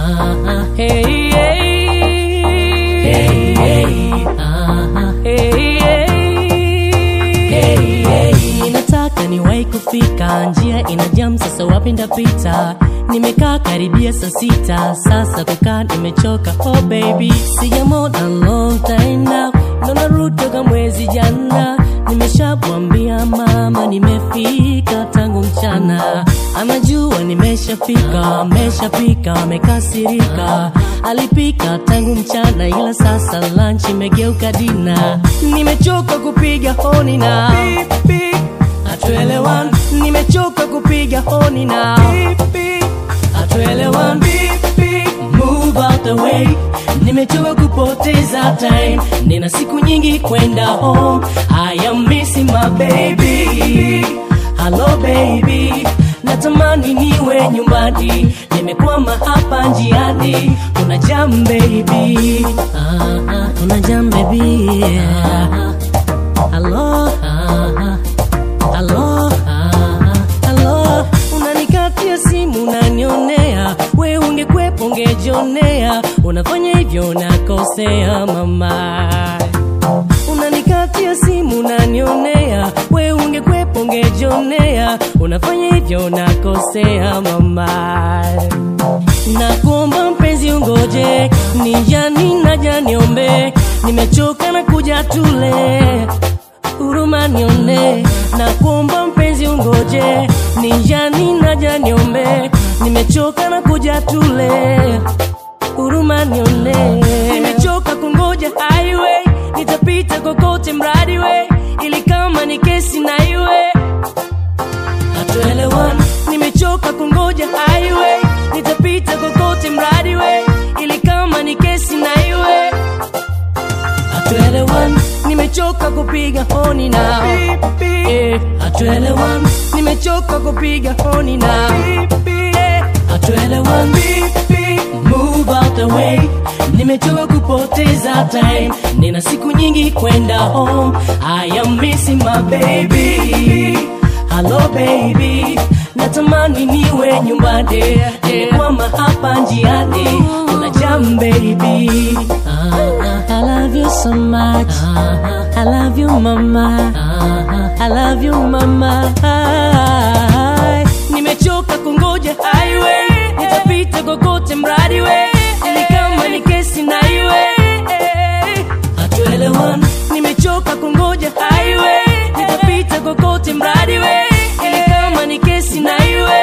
Ah, hey, hey. Hey, hey. Ah, hey, hey. Hey, hey. Nataka niwahi kufika, njia ina jam, sasa wapi ndapita? Nimekaa karibia saa sita, sasa kukaa nimechoka. Oh baby, sijamona long time now, ndo narudi toka mwezi jana. Nimeshamwambia mama nimefika tangu mchana, anajua nimeshafika, ameshapika, amekasirika. Alipika tangu mchana, ila sasa lunch imegeuka dina. Nimechoka kupiga honi na hatuelewani, nimechoka kupiga honi na hatuelewani. Move out the way, nimechoka kupoteza time, nina siku nyingi kwenda home. I am missing my baby. Hello baby, natamani niwe nyumbani, nimekwama hapa njiani. Kuna jam baby, ah, ah, kuna jam baby. Ah, ah. Hello, ah, ah. Halo, ah, halo, unanikatia simu unanionea, we ungekwepo ungejionea, unafanya hivyo nakosea mama. Unanikatia simu unanionea, we ungekwepo ungejionea, unafanya hivyo nakosea mama. Nakuomba mpenzi ungoje, nijani naja niombe, nimechoka na kuja tule huruma nione na kuomba mpenzi ungoje nijani naja niombe nimechoka na kuja tule huruma nione nimechoka kungoja highway nitapita kokote mradi we ili kama ni kesi na iwe hatuelewani nimechoka kungoja highway nitapita kokote mradi we ili kama ni kesi na iwe hatuelewani nimechoka kupiga honi na Eh, hatuelewani nimechoka kupiga honi na Eh, hatuelewani move out the way nimechoka kupoteza time nina siku nyingi kwenda home i am missing my baby hello baby natamani niwe nyumbani nimekwama hapa njiani kuna jam baby I love you so much I love you mama I love you mama nimechoka kungoja highway nitapita kokote mradi we ili kama ni kesi na iwe hatuelewani nimechoka kungoja highway nitapita kokote mradi we ili kama ni kesi na iwe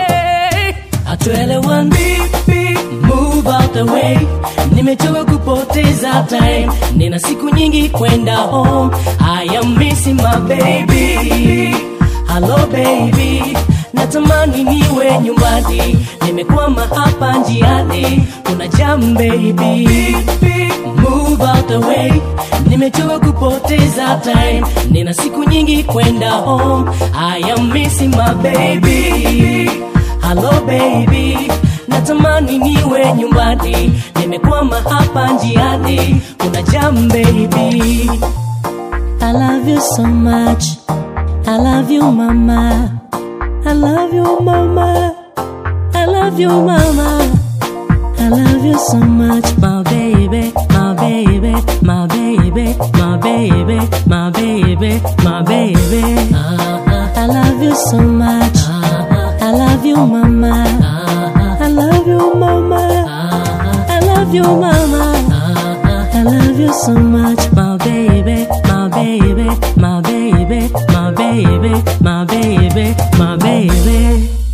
hatuelewani move out the way nimechoka kupoteza time nina siku nyingi kwenda home i am missing my baby hello baby natamani niwe nyumbani nimekwama hapa njiani kuna jam baby move out the way nimechoka kupoteza time nina siku nyingi kwenda home i am missing my baby hello baby natamani niwe nyumbani nimekwama hapa njiani kuna jam baby I love you so much I love you mama I love you mama I love you mama I love you so much my baby my baby my baby my baby my baby my baby I love you so much I love you mama I love you mama I love you mama I love you so much my baby my baby my baby my baby my baby my baby